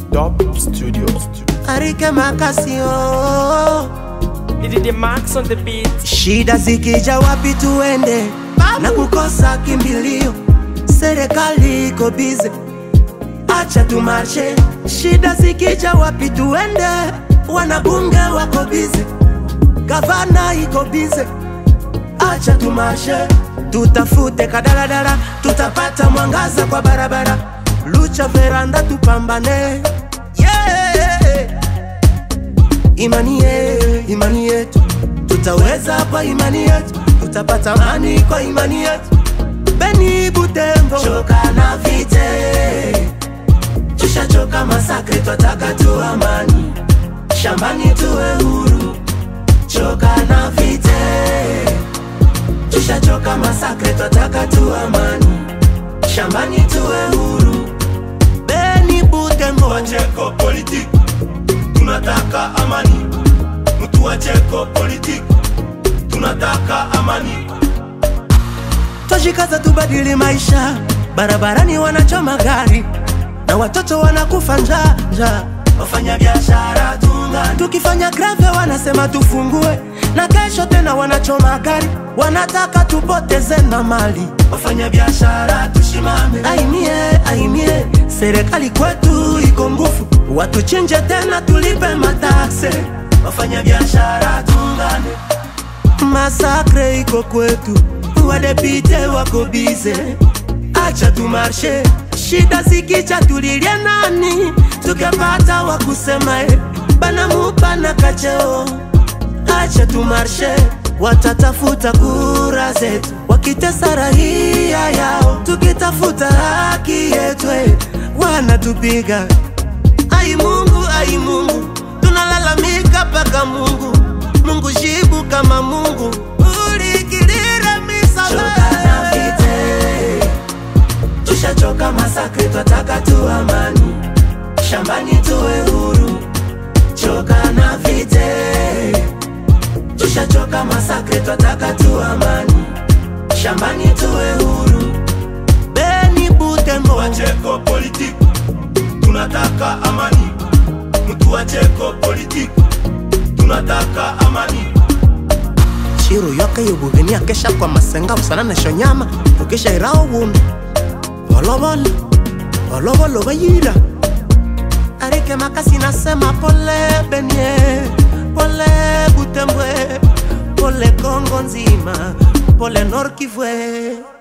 Top Studios. Arike Makasio, Did Max on the beat. shida zikija wapi tuende na kukosa kimbilio, serikali iko bize, acha tumarshe. Shida zikija wapi tuende, wanabunge wako bize, gavana iko bize, acha tumarshe. Tutafute kadaladala, tutapata mwangaza kwa barabara, lucha veranda, tupambane yeah. Imani yetu, imani yetu, tutaweza kwa imani yetu, tutapata amani kwa imani yetu. Beni Butembo, choka na vite, tushachoka masakre, twataka tu amani, shambani tuwe huru. Choka na vite, tushachoka masakre, twataka tu amani, shambani tuwe huru. Beni Butembo, Wacheko politiki, tunataka amani. Mtu wacheko politiki, tunataka amani. Twajikaza tubadili maisha, barabarani wanachoma gari na watoto wanakufa njaa njaa. Wafanya biashara tungani, Tukifanya greve wanasema tufungue, na kesho tena wanachoma gari, wanataka tupoteze na mali. wafanya biashara tushimame. Aimie, aimie, serikali kwetu iko nguvu, watuchinje tena tulipe matakse. Wafanya biashara tungane, Masakre iko kwetu, wadepite wako bize, acha tumarshe. Shida zikija tulilie nani, tukapata wa kusema eh, bana mupana kacheo, acha tumarshe. Watatafuta kura zetu, wakitesa raia yao, tukitafuta haki yetu eh, wanatupiga. Ai Mungu, ai Mungu, tunalalamika mpaka Mungu. Mungu jibu kama Mungu, ulikirira choka na misala vite, tushachoka masakre, twataka tu amani. Shambani tuwe huru, choka na vite, tushachoka masakre, twataka tu amani. Shambani tuwe huru, Beni Butembo, wacheko politiki, tunataka amani. Mtu wacheko politiki, tunataka amani. Chiro yoka yubugeni akesha kwa masenga usana na shonyama ukesha irao wundu Volobolo, volobolo bayira Arike makasi nasema pole benye Pole Butembwe Pole Kongo nzima Pole Nord Kivu